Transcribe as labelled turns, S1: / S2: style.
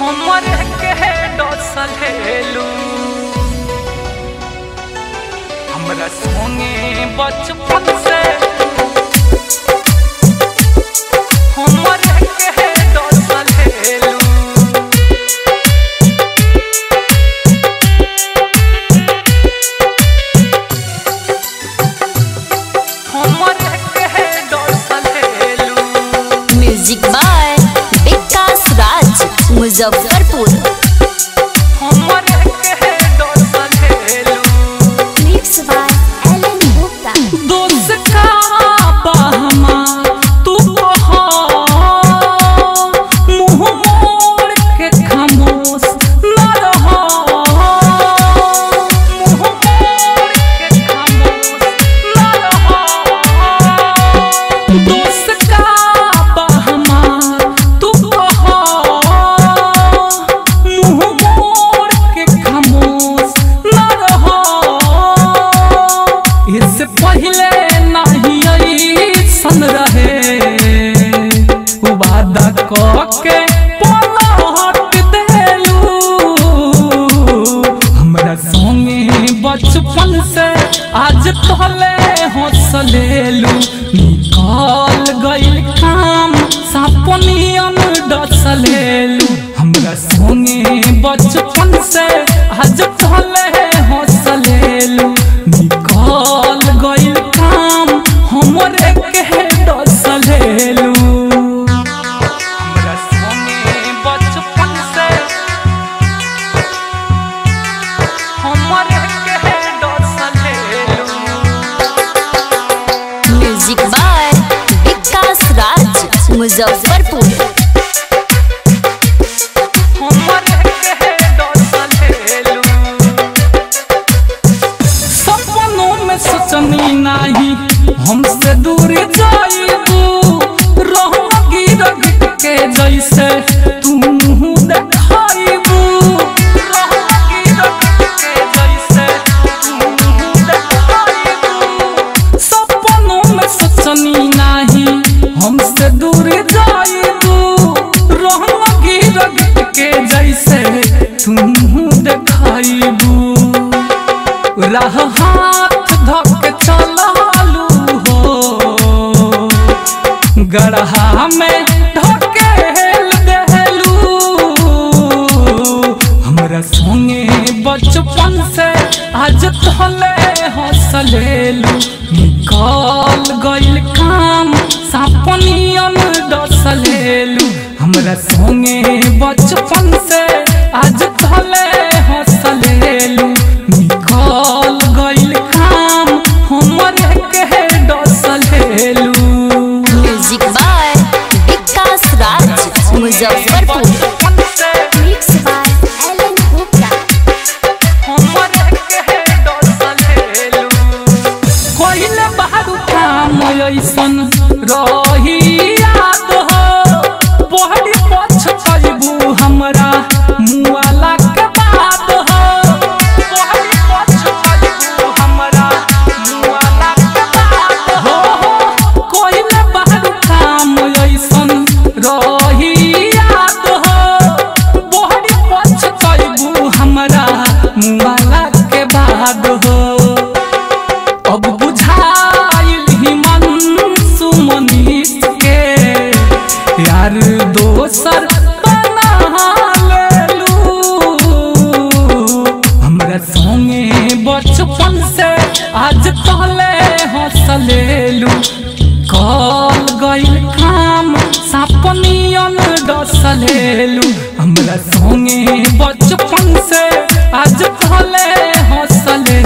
S1: हमर के डसलेलू हमरा संगे बचपन से हमर के डसलेलू हमर के डसलेलू
S2: म्यूजिक बाय विकास राज मुजफ्फरपुर
S1: हमर के डसलेलू
S2: मिक्स बाय एलन गुप्ता
S1: दोस्त का बहमा तू कहो मुंह मोड़ के खामोश न रहो मुंह मोड़ के खामोश न रहो दोस्त का बहमा तू कहो मुंह मोड़ के खामोश न रहो इससे पहले नहीं ऐसन रहे वादा के पलट देलू हमरा संगे बचपन से आज तहले हंसलेलू निकल गइल काम सपनियन डसलेलू हमरा संगे बचपन से आज तहले हंसलेलू निकल गइल काम हमरे के डसलेलू हमरा संगे बचपन से हमरे के डसलेलू
S2: म्यूजिक बाय विकास राज मुजफ्फरपुर
S1: हमर के डसलेलू सपनों में सोचनी नाही हमसे दूर जाइबू रहूं गिरग के जैसे तू मुँह देखाइबू रहूं गिरग के जैसे तू मुँह देखाइबू सपनों में सोचनी नाही हमसे दूर जाइबू रहूं गिरग के जैसे तुम देखाइबू राह हाथ धक चलालू हो गढ़ा में ढकेल देलू हमरा संगे बचपन से आज तहले हंसलेलू निकल गइल काम सपनियन डसलेलू हमरा संगे बचपन से आज तहले हंसलेलू निकल गइल काम हमरे के डसलेलू
S2: music by Vikas Raj Muzaffarpur mix by Alan Gupta
S1: कोइले बाहरु काम ऐसन रही याद हो बहरी पछ चलबू हमरा मुआला के बात हो बहरी पछ चलबू हमरा मुआला के बात हो कोइले बाहरु काम ऐसन रही याद हो बहरी पछ चलबू हमरा मुआला के बाद हो अब बुझाइल ही मन सुमनीस के यार दोसर बना लेलू हमरा संगे बचपन से आज तहले हंसलेलू कल गइल काम सपनियन डसलेलू हमरा संगे बचपन से आज तहले हंसलेलू